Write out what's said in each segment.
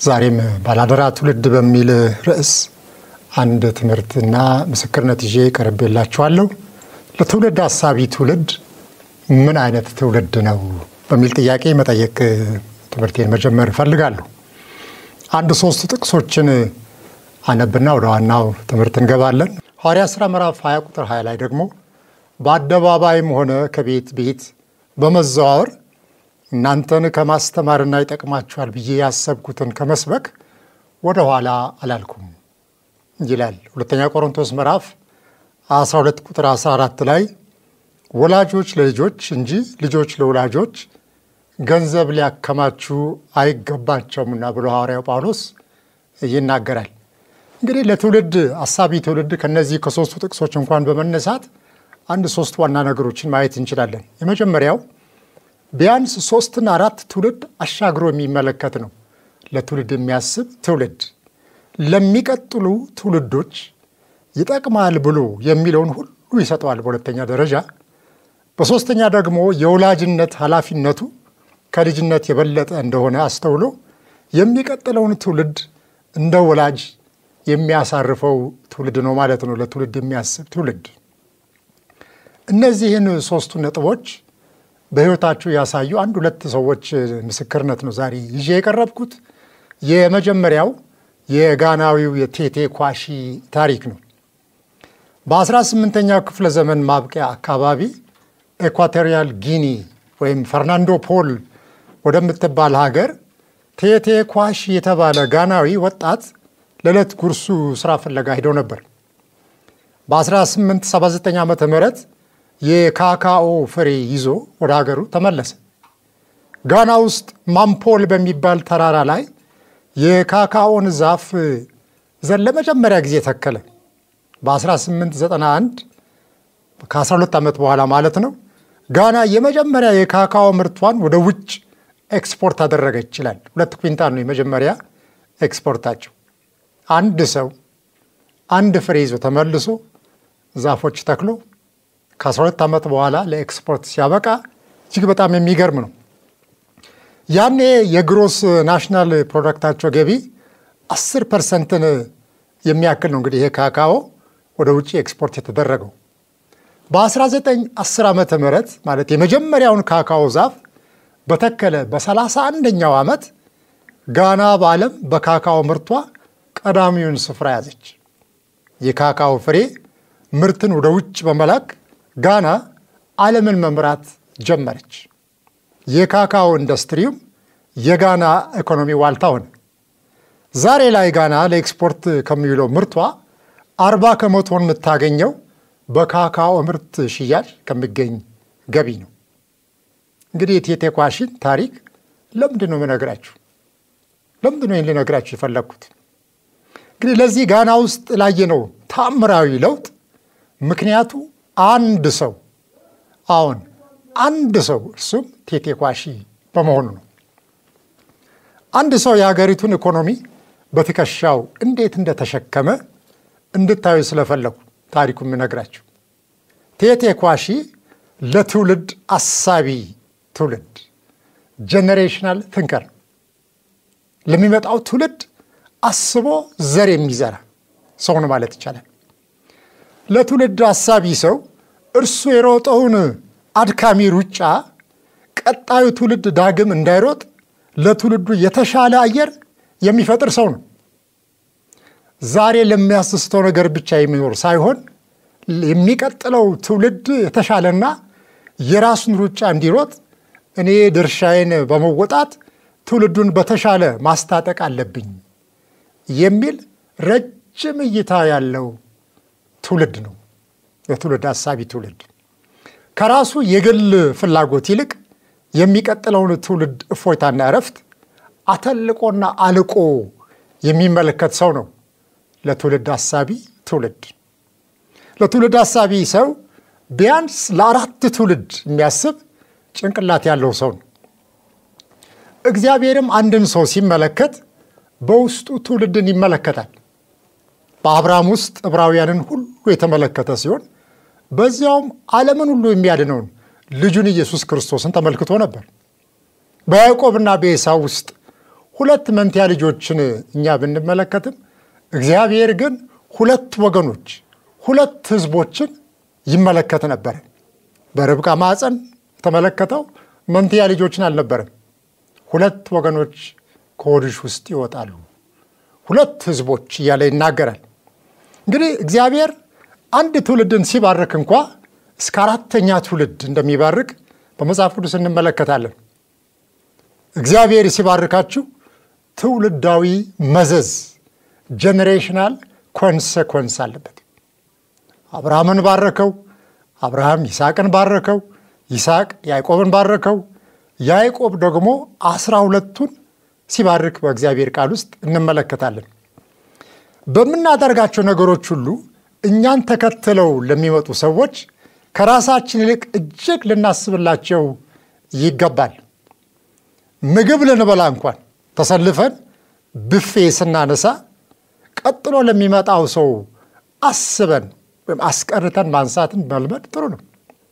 ዛሬም ባላደራ ትውልድ በሚል ርዕስ አንድ ትምህርትና ምስክርነት ይዤ ቀርቤላችኋለሁ። ለትውልድ አሳቢ ትውልድ ምን አይነት ትውልድ ነው በሚል ጥያቄ መጠየቅ ትምህርቴን መጀመር እፈልጋለሁ። አንድ ሶስት ጥቅሶችን አነብና ወደ ዋናው ትምህርት እንገባለን። ሐዋርያ ሥራ ምዕራፍ 20 ቁጥር 20 ላይ ደግሞ በአደባባይም ሆነ ከቤት ቤት በመዘዋወር እናንተን ከማስተማርና ይጠቅማችኋል ብዬ ያሰብኩትን ከመስበክ ወደ ኋላ አላልኩም ይላል። ሁለተኛ ቆሮንቶስ ምዕራፍ 12 ቁጥር 14 ላይ ወላጆች ለልጆች እንጂ ልጆች ለወላጆች ገንዘብ ሊያከማቹ አይገባቸውምና ብሎ ሐዋርያው ጳውሎስ ይናገራል። እንግዲህ ለትውልድ አሳቢ ትውልድ ከነዚህ ከሶስቱ ጥቅሶች እንኳን በመነሳት አንድ ሶስት ዋና ነገሮችን ማየት እንችላለን። የመጀመሪያው ቢያንስ ሶስትና አራት ትውልድ አሻግሮ የሚመለከት ነው። ለትውልድ የሚያስብ ትውልድ ለሚቀጥሉ ትውልዶች ይጠቅማል ብሎ የሚለውን ሁሉ ይሰጠዋል በሁለተኛ ደረጃ። በሶስተኛ ደግሞ የወላጅነት ኃላፊነቱ ከልጅነት የበለጠ እንደሆነ አስተውሎ የሚቀጥለውን ትውልድ እንደ ወላጅ የሚያሳርፈው ትውልድ ነው ማለት ነው። ለትውልድ የሚያስብ ትውልድ እነዚህን ሶስቱ ነጥቦች በሕይወታችሁ ያሳዩ አንድ ሁለት ሰዎች ምስክርነት ነው ዛሬ ይዤ የቀረብኩት። የመጀመሪያው የጋናዊው የቴቴ ኳሺ ታሪክ ነው። በ18ኛው ክፍለ ዘመን ማብቂያ አካባቢ ኤኳቶሪያል ጊኒ ወይም ፈርናንዶ ፖል ወደምትባል ሀገር ቴቴ ኳሺ የተባለ ጋናዊ ወጣት ለዕለት ጉርሱ ስራ ፍለጋ ሄደው ነበር። በ1879 ዓ ም የካካኦ ፍሬ ይዞ ወደ ሀገሩ ተመለሰ። ጋና ውስጥ ማምፖል በሚባል ተራራ ላይ የካካኦን ዛፍ ዘር ለመጀመሪያ ጊዜ ተከለ። በ1891 ከ12 ዓመት በኋላ ማለት ነው። ጋና የመጀመሪያ የካካኦ ምርቷን ወደ ውጭ ኤክስፖርት አደረገ ይችላል። ሁለት ኩንታል ነው የመጀመሪያ ኤክስፖርታቸው። አንድ ሰው አንድ ፍሬ ይዞ ተመልሶ ዛፎች ተክሎ ከ12 ዓመት በኋላ ለኤክስፖርት ሲያበቃ እጅግ በጣም የሚገርም ነው። ያኔ የግሮስ ናሽናል ፕሮዳክታቸው ገቢ 10 ፐርሰንትን የሚያክል ነው። እንግዲህ ይሄ ካካኦ ወደ ውጭ ኤክስፖርት የተደረገው በ1910 ዓመተ ምህረት ማለት የመጀመሪያውን ካካኦ ዛፍ በተከለ በ31ኛው ዓመት ጋና በዓለም በካካኦ ምርቷ ቀዳሚውን ስፍራ ያዘች። የካካኦ ፍሬ ምርትን ወደ ውጭ በመላክ ጋና ዓለምን መምራት ጀመረች። የካካኦ ኢንዱስትሪውም የጋና ኢኮኖሚ ዋልታ ሆነ። ዛሬ ላይ ጋና ለኤክስፖርት ከሚውለው ምርቷ አርባ ከመቶን የምታገኘው በካካኦ ምርት ሽያጭ ከሚገኝ ገቢ ነው። እንግዲህ የቴቴ ኳሺን ታሪክ ለምንድን ነው የምነግራችሁ? ለምንድን ነው ይህን ልነግራችሁ የፈለግኩት? እንግዲህ ለዚህ ጋና ውስጥ ላየነው ታምራዊ ለውጥ ምክንያቱ አንድ ሰው አሁን አንድ ሰው እርሱም ቴቴ ኳሺ በመሆኑ ነው። አንድ ሰው የሀገሪቱን ኢኮኖሚ በትከሻው እንዴት እንደተሸከመ እንድታዩ ስለፈለጉ ታሪኩ የምነግራችሁ። ቴቴ ኳሺ ለትውልድ አሳቢ ትውልድ ጄኔሬሽናል ትንከር ለሚመጣው ትውልድ አስቦ ዘር የሚዘራ ሰው ነው ማለት ይቻላል። ለትውልድ አሳቢ ሰው እርሱ የሮጠውን አድካሚ ሩጫ ቀጣዩ ትውልድ ዳግም እንዳይሮጥ ለትውልዱ የተሻለ አየር የሚፈጥር ሰው ነው። ዛሬ ለሚያስስተው ነገር ብቻ የሚኖር ሳይሆን የሚቀጥለው ትውልድ የተሻለና የራሱን ሩጫ እንዲሮጥ እኔ ድርሻዬን በመወጣት ትውልዱን በተሻለ ማስታጠቅ አለብኝ የሚል ረጅም እይታ ያለው ትውልድ ነው። የትውልድ አሳቢ ትውልድ ከራሱ የግል ፍላጎት ይልቅ የሚቀጥለውን ትውልድ እፎይታና እረፍት አተልቆና አልቆ የሚመለከት ሰው ነው። ለትውልድ አሳቢ ትውልድ ለትውልድ አሳቢ ሰው ቢያንስ ለአራት ትውልድ የሚያስብ ጭንቅላት ያለው ሰው ነው። እግዚአብሔርም አንድን ሰው ሲመለከት በውስጡ ትውልድን ይመለከታል። በአብርሃም ውስጥ ዕብራውያንን ሁሉ የተመለከተ ሲሆን በዚያውም ዓለምን ሁሉ የሚያድነውን ልጁን ኢየሱስ ክርስቶስን ተመልክቶ ነበር። በያዕቆብና በኤሳው ውስጥ ሁለት መንትያ ልጆችን እኛ ብንመለከትም እግዚአብሔር ግን ሁለት ወገኖች ሁለት ሕዝቦችን ይመለከት ነበር። በርብቃ ማፀን የተመለከተው መንትያ ልጆችን አልነበረም። ሁለት ወገኖች ከሆድሽ ውስጥ ይወጣሉ፣ ሁለት ሕዝቦች እያለ ይናገራል። እንግዲህ እግዚአብሔር አንድ ትውልድን ሲባርክ እንኳ እስከ አራተኛ ትውልድ እንደሚባርክ በመጽሐፍ ቅዱስ እንመለከታለን። እግዚአብሔር ሲባርካችሁ ትውልዳዊ መዘዝ ጄኔሬሽናል ኮንሰኮንስ አለበት። አብርሃምን ባረከው፣ አብርሃም ይስሐቅን ባረከው፣ ይስሐቅ ያዕቆብን ባረከው፣ ያዕቆብ ደግሞ አስራ ሁለቱን ሲባርክ በእግዚአብሔር ቃል ውስጥ እንመለከታለን። በምናደርጋቸው ነገሮች ሁሉ እኛን ተከትለው ለሚመጡ ሰዎች ከራሳችን ይልቅ እጅግ ልናስብላቸው ይገባል። ምግብ ልንበላ እንኳን ተሰልፈን ብፌ ስናነሳ ቀጥሎ ለሚመጣው ሰው አስበን ወይም አስቀርተን ማንሳትን መልመድ ጥሩ ነው።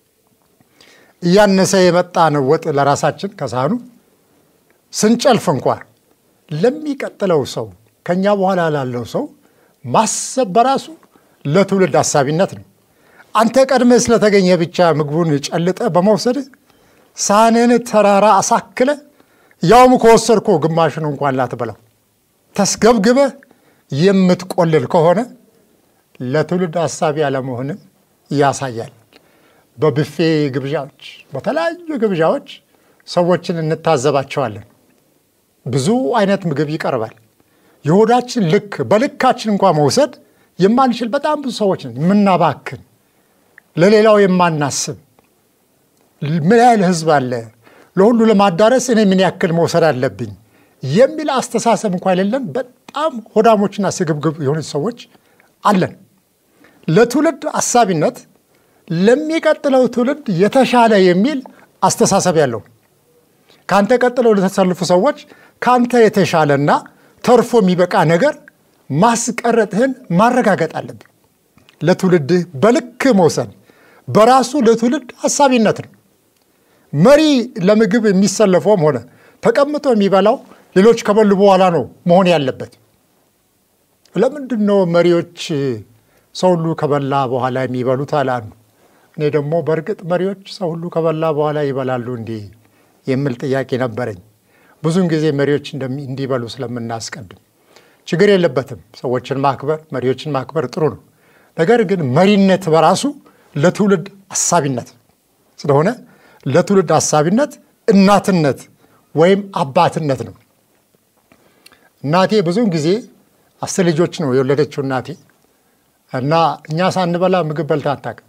እያነሰ የመጣን ወጥ ለራሳችን ከሳህኑ ስንጨልፍ እንኳን ለሚቀጥለው ሰው ከኛ በኋላ ላለው ሰው ማሰብ በራሱ ለትውልድ አሳቢነት ነው። አንተ ቀድመህ ስለተገኘ ብቻ ምግቡን ጨልጠ በመውሰድ ሳህንን ተራራ አሳክለ ያውም ከወሰድኮ ግማሽን እንኳን ላትበላው ተስገብግበህ የምትቆልል ከሆነ ለትውልድ አሳቢ አለመሆንን ያሳያል። በብፌ ግብዣዎች፣ በተለያዩ ግብዣዎች ሰዎችን እንታዘባቸዋለን። ብዙ አይነት ምግብ ይቀርባል። የሆዳችን ልክ በልካችን እንኳ መውሰድ የማንችል በጣም ብዙ ሰዎች ነን። የምናባክን፣ ለሌላው የማናስብ ምን ያህል ሕዝብ አለ ለሁሉ ለማዳረስ እኔ ምን ያክል መውሰድ አለብኝ የሚል አስተሳሰብ እንኳ የሌለን በጣም ሆዳሞችና ስግብግብ የሆኑ ሰዎች አለን። ለትውልድ አሳቢነት ለሚቀጥለው ትውልድ የተሻለ የሚል አስተሳሰብ ያለው ከአንተ ቀጥለው ለተሰልፉ ሰዎች ከአንተ የተሻለና ተርፎ የሚበቃ ነገር ማስቀረጥህን ማረጋገጥ አለብን። ለትውልድህ በልክ መውሰድ በራሱ ለትውልድ አሳቢነት ነው። መሪ ለምግብ የሚሰለፈውም ሆነ ተቀምጦ የሚበላው ሌሎች ከበሉ በኋላ ነው መሆን ያለበት። ለምንድን ነው መሪዎች ሰው ሁሉ ከበላ በኋላ የሚበሉት? አለ አንዱ። እኔ ደግሞ በእርግጥ መሪዎች ሰው ሁሉ ከበላ በኋላ ይበላሉ እንዲህ የሚል ጥያቄ ነበረኝ። ብዙውን ጊዜ መሪዎች እንዲበሉ ስለምናስቀድም ችግር የለበትም። ሰዎችን ማክበር፣ መሪዎችን ማክበር ጥሩ ነው። ነገር ግን መሪነት በራሱ ለትውልድ አሳቢነት ስለሆነ ለትውልድ አሳቢነት እናትነት ወይም አባትነት ነው። እናቴ ብዙውን ጊዜ አስር ልጆች ነው የወለደችው እናቴ እና እኛ ሳንበላ ምግብ በልታ አታውቅም።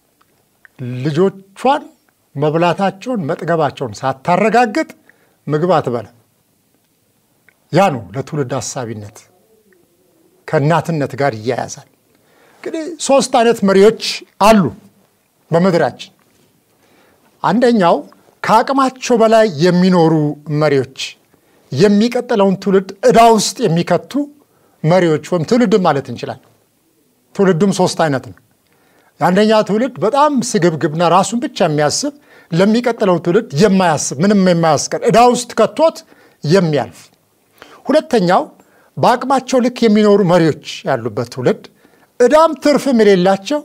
ልጆቿን መብላታቸውን መጥገባቸውን ሳታረጋግጥ ምግብ አትበላ። ያ ነው ለትውልድ አሳቢነት ከእናትነት ጋር ይያያዛል። እንግዲህ ሶስት አይነት መሪዎች አሉ በምድራችን። አንደኛው ከአቅማቸው በላይ የሚኖሩ መሪዎች፣ የሚቀጥለውን ትውልድ ዕዳ ውስጥ የሚከቱ መሪዎች ወይም ትውልድም ማለት እንችላለን። ትውልዱም ሶስት አይነት ነው። የአንደኛ ትውልድ በጣም ስግብግብና ራሱን ብቻ የሚያስብ ለሚቀጥለው ትውልድ የማያስብ ምንም የማያስቀር ዕዳ ውስጥ ከቶት የሚያልፍ። ሁለተኛው በአቅማቸው ልክ የሚኖሩ መሪዎች ያሉበት ትውልድ ዕዳም ትርፍም የሌላቸው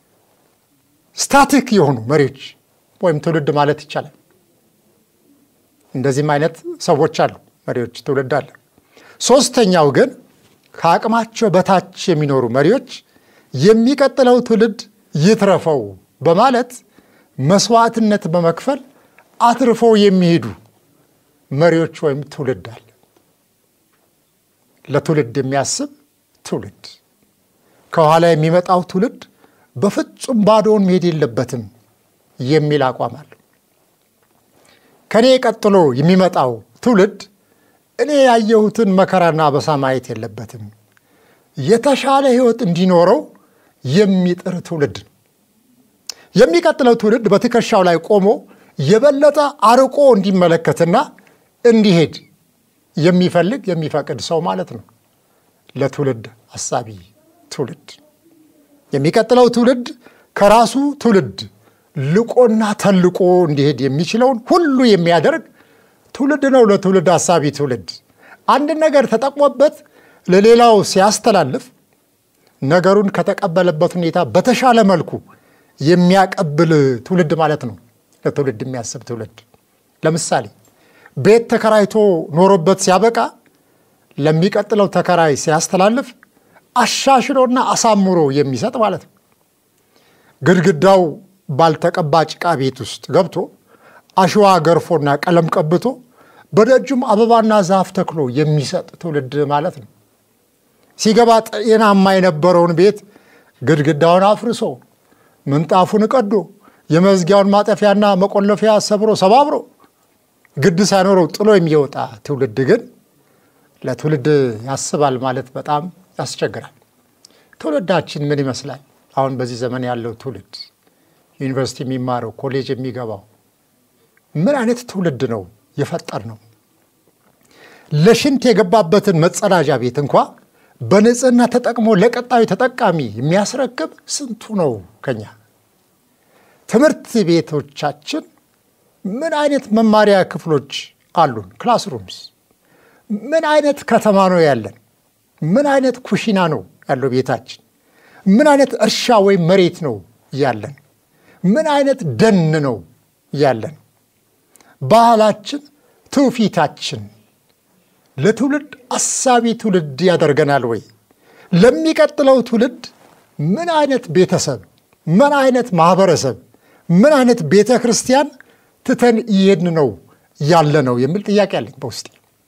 ስታቲክ የሆኑ መሪዎች ወይም ትውልድ ማለት ይቻላል። እንደዚህም አይነት ሰዎች አሉ፣ መሪዎች ትውልድ አለ። ሶስተኛው ግን ከአቅማቸው በታች የሚኖሩ መሪዎች የሚቀጥለው ትውልድ ይትረፈው በማለት መስዋዕትነት በመክፈል አትርፈው የሚሄዱ መሪዎች ወይም ትውልድ አለ። ለትውልድ የሚያስብ ትውልድ፣ ከኋላ የሚመጣው ትውልድ በፍጹም ባዶውን መሄድ የለበትም የሚል አቋም አለው። ከእኔ ቀጥሎ የሚመጣው ትውልድ እኔ ያየሁትን መከራና አበሳ ማየት የለበትም፣ የተሻለ ሕይወት እንዲኖረው የሚጥር ትውልድ ነው። የሚቀጥለው ትውልድ በትከሻው ላይ ቆሞ የበለጠ አርቆ እንዲመለከትና እንዲሄድ የሚፈልግ የሚፈቅድ ሰው ማለት ነው። ለትውልድ አሳቢ ትውልድ የሚቀጥለው ትውልድ ከራሱ ትውልድ ልቆና ተልቆ እንዲሄድ የሚችለውን ሁሉ የሚያደርግ ትውልድ ነው። ለትውልድ አሳቢ ትውልድ አንድን ነገር ተጠቅሞበት ለሌላው ሲያስተላልፍ ነገሩን ከተቀበለበት ሁኔታ በተሻለ መልኩ የሚያቀብል ትውልድ ማለት ነው። ለትውልድ የሚያስብ ትውልድ። ለምሳሌ ቤት ተከራይቶ ኖሮበት ሲያበቃ ለሚቀጥለው ተከራይ ሲያስተላልፍ አሻሽሎና አሳምሮ የሚሰጥ ማለት ነው። ግድግዳው ባልተቀባ ጭቃ ቤት ውስጥ ገብቶ አሸዋ ገርፎና ቀለም ቀብቶ በደጁም አበባና ዛፍ ተክሎ የሚሰጥ ትውልድ ማለት ነው። ሲገባ ጤናማ የነበረውን ቤት ግድግዳውን አፍርሶ ምንጣፉን ቀዶ የመዝጊያውን ማጠፊያና መቆለፊያ ሰብሮ ሰባብሮ ግድ ሳይኖረው ጥሎ የሚወጣ ትውልድ ግን ለትውልድ ያስባል ማለት በጣም ያስቸግራል። ትውልዳችን ምን ይመስላል? አሁን በዚህ ዘመን ያለው ትውልድ ዩኒቨርሲቲ የሚማረው ኮሌጅ የሚገባው ምን አይነት ትውልድ ነው የፈጠር ነው? ለሽንት የገባበትን መጸዳጃ ቤት እንኳ በንጽህና ተጠቅሞ ለቀጣዩ ተጠቃሚ የሚያስረክብ ስንቱ ነው ከኛ? ትምህርት ቤቶቻችን ምን አይነት መማሪያ ክፍሎች አሉን? ክላስሩምስ ምን አይነት ከተማ ነው ያለን? ምን አይነት ኩሽና ነው ያለው ቤታችን? ምን አይነት እርሻ ወይም መሬት ነው ያለን? ምን አይነት ደን ነው ያለን? ባህላችን፣ ትውፊታችን ለትውልድ አሳቢ ትውልድ ያደርገናል ወይ? ለሚቀጥለው ትውልድ ምን አይነት ቤተሰብ፣ ምን አይነት ማህበረሰብ፣ ምን አይነት ቤተ ክርስቲያን ትተን እየሄድን ነው ያለ ነው የሚል ጥያቄ አለኝ በውስጤ።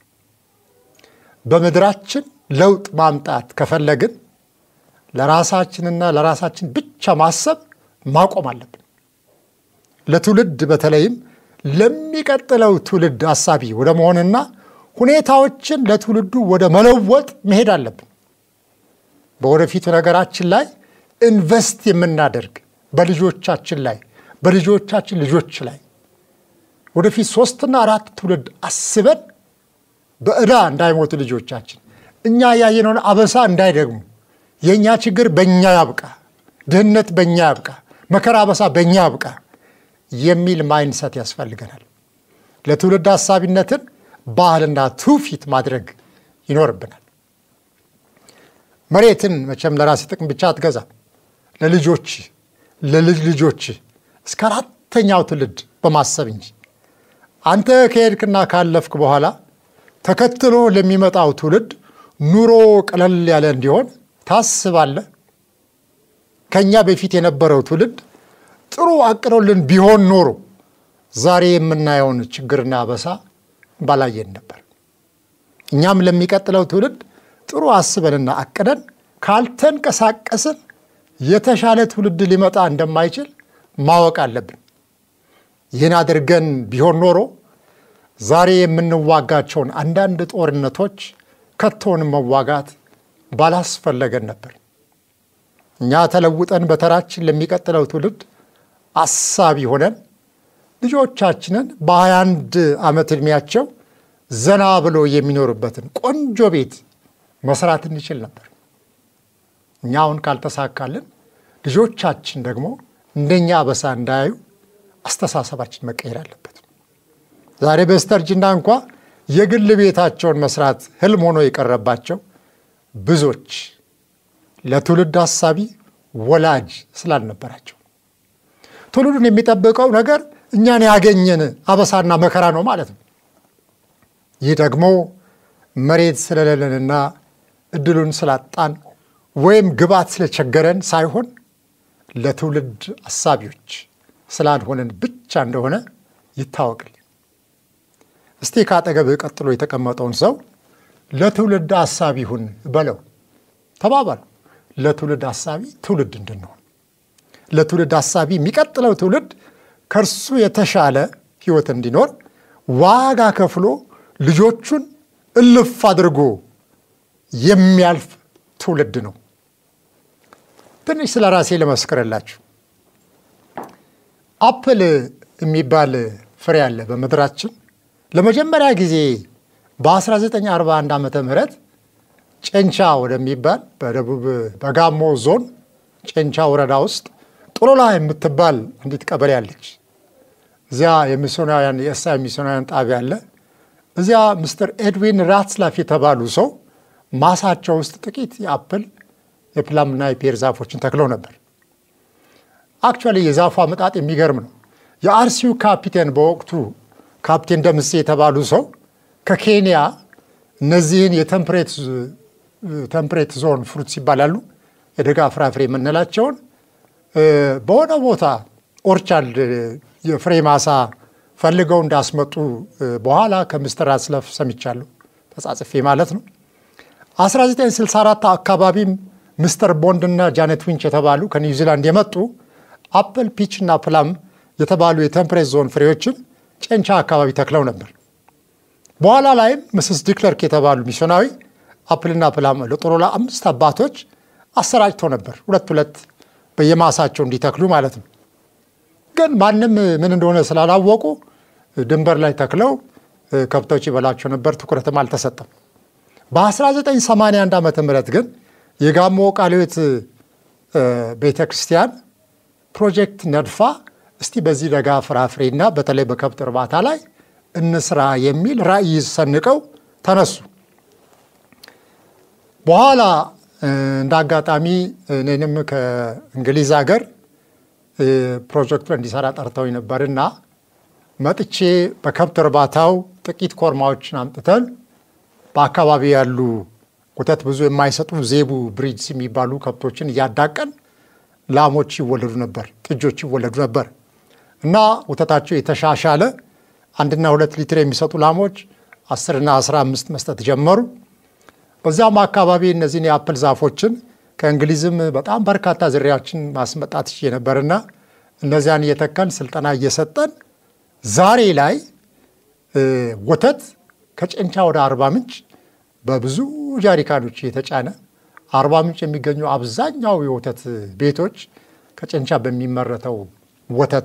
በምድራችን ለውጥ ማምጣት ከፈለግን ለራሳችንና ለራሳችን ብቻ ማሰብ ማቆም አለብን። ለትውልድ በተለይም ለሚቀጥለው ትውልድ አሳቢ ወደ መሆንና ሁኔታዎችን ለትውልዱ ወደ መለወጥ መሄድ አለብን። በወደፊቱ ነገራችን ላይ ኢንቨስት የምናደርግ በልጆቻችን ላይ በልጆቻችን ልጆች ላይ ወደፊት ሶስትና አራት ትውልድ አስበን በዕዳ እንዳይሞቱ ልጆቻችን እኛ ያየነውን አበሳ እንዳይደግሙ የእኛ ችግር በእኛ ያብቃ፣ ድህነት በእኛ ያብቃ፣ መከራ አበሳ በእኛ ያብቃ የሚል ማይንሰት ያስፈልገናል። ለትውልድ ሀሳቢነትን ባህልና ትውፊት ማድረግ ይኖርብናል። መሬትን መቼም ለራሴ ጥቅም ብቻ አትገዛም። ለልጆች ለልጅ ልጆች እስከ አራተኛው ትውልድ በማሰብ እንጂ አንተ ከሄድክና ካለፍክ በኋላ ተከትሎ ለሚመጣው ትውልድ ኑሮ ቀለል ያለ እንዲሆን ታስባለህ። ከእኛ በፊት የነበረው ትውልድ ጥሩ አቅዶልን ቢሆን ኖሮ ዛሬ የምናየውን ችግርና አበሳ ባላየን ነበር። እኛም ለሚቀጥለው ትውልድ ጥሩ አስበንና አቅደን ካልተንቀሳቀስን የተሻለ ትውልድ ሊመጣ እንደማይችል ማወቅ አለብን። ይህን አድርገን ቢሆን ኖሮ ዛሬ የምንዋጋቸውን አንዳንድ ጦርነቶች ከቶውን መዋጋት ባላስፈለገን ነበር። እኛ ተለውጠን በተራችን ለሚቀጥለው ትውልድ አሳቢ ሆነን ልጆቻችንን በሀያ አንድ ዓመት ዕድሜያቸው ዘና ብሎ የሚኖሩበትን ቆንጆ ቤት መስራት እንችል ነበር። እኛ አሁን ካልተሳካልን ልጆቻችን ደግሞ እንደኛ አበሳ እንዳያዩ አስተሳሰባችን መቀየር አለበት። ዛሬ በስተርጅና እንኳ የግል ቤታቸውን መስራት ህልም ሆኖ የቀረባቸው ብዙዎች ለትውልድ ሀሳቢ ወላጅ ስላልነበራቸው ትውልዱን የሚጠብቀው ነገር እኛን ያገኘን አበሳና መከራ ነው ማለት ነው። ይህ ደግሞ መሬት ስለሌለንና እድሉን ስላጣን ወይም ግብዓት ስለቸገረን ሳይሆን ለትውልድ አሳቢዎች ስላልሆነን ብቻ እንደሆነ ይታወቅልን። እስቲ ከአጠገብህ ቀጥሎ የተቀመጠውን ሰው ለትውልድ አሳቢ ሁን በለው፣ ተባባሉ። ለትውልድ አሳቢ ትውልድ እንድንሆን ለትውልድ አሳቢ የሚቀጥለው ትውልድ ከእርሱ የተሻለ ህይወት እንዲኖር ዋጋ ከፍሎ ልጆቹን እልፍ አድርጎ የሚያልፍ ትውልድ ነው። ትንሽ ስለ ራሴ ልመስክርላችሁ። አፕል የሚባል ፍሬ አለ በምድራችን። ለመጀመሪያ ጊዜ በ1941 ዓመተ ምህረት ጨንቻ ወደሚባል በደቡብ በጋሞ ዞን ጨንቻ ወረዳ ውስጥ ጦሎላ የምትባል አንዲት ቀበሌ አለች። እዚያ የሚስዮናውያን የእሳ የሚስዮናውያን ጣቢያ አለ። እዚያ ምስተር ኤድዊን ራትስላፍ የተባሉ ሰው ማሳቸው ውስጥ ጥቂት የአፕል የፕላምና የፔር ዛፎችን ተክለው ነበር። አክቹዋሊ የዛፉ አመጣጥ የሚገርም ነው። የአርሲው ካፒቴን በወቅቱ ካፕቴን ደምሴ የተባሉ ሰው ከኬንያ እነዚህን የተምፕሬት ዞን ፍሩትስ ይባላሉ የደጋ ፍራፍሬ የምንላቸውን በሆነ ቦታ ኦርቻርድ የፍሬ ማሳ ፈልገው እንዳስመጡ በኋላ ከምስተር ራትስላፍ ሰምቻለሁ፣ ተጻጽፌ ማለት ነው። 1964 አካባቢም ምስተር ቦንድ እና ጃኔት ዊንች የተባሉ ከኒውዚላንድ የመጡ አፕል፣ ፒች እና ፕላም የተባሉ የቴምፕሬት ዞን ፍሬዎችን ጨንቻ አካባቢ ተክለው ነበር። በኋላ ላይም ምስስ ዲክለርክ የተባሉ ሚስዮናዊ አፕልና ፕላም ለጦሮ ለአምስት አባቶች አሰራጭተው ነበር፣ ሁለት ሁለት በየማሳቸው እንዲተክሉ ማለት ነው። ግን ማንም ምን እንደሆነ ስላላወቁ ድንበር ላይ ተክለው ከብቶች ይበላቸው ነበር፣ ትኩረትም አልተሰጠም። በ1981 ዓ ም ግን የጋሞ ቃልዮት ቤተ ክርስቲያን ፕሮጀክት ነድፋ እስቲ በዚህ ደጋ ፍራፍሬና በተለይ በከብት እርባታ ላይ እንስራ የሚል ራዕይ ሰንቀው ተነሱ። በኋላ እንደ አጋጣሚ እኔንም ከእንግሊዝ ሀገር ፕሮጀክቱ እንዲሰራ ጠርተው ነበርና መጥቼ በከብት እርባታው ጥቂት ኮርማዎችን አምጥተን በአካባቢ ያሉ ወተት ብዙ የማይሰጡ ዜቡ ብሪድስ የሚባሉ ከብቶችን እያዳቀን ላሞች ይወለዱ ነበር፣ ጥጆች ይወለዱ ነበር እና ወተታቸው የተሻሻለ አንድና ሁለት ሊትር የሚሰጡ ላሞች አስርና አስራ አምስት መስጠት ጀመሩ። በዚያም አካባቢ እነዚህን የአፕል ዛፎችን ከእንግሊዝም በጣም በርካታ ዝርያዎችን ማስመጣት ይችል ነበርና እነዚያን እየተከል ስልጠና እየሰጠን ዛሬ ላይ ወተት ከጨንቻ ወደ አርባ ምንጭ በብዙ ጃሪካኖች የተጫነ አርባ ምንጭ የሚገኙ አብዛኛው የወተት ቤቶች ከጨንቻ በሚመረተው ወተት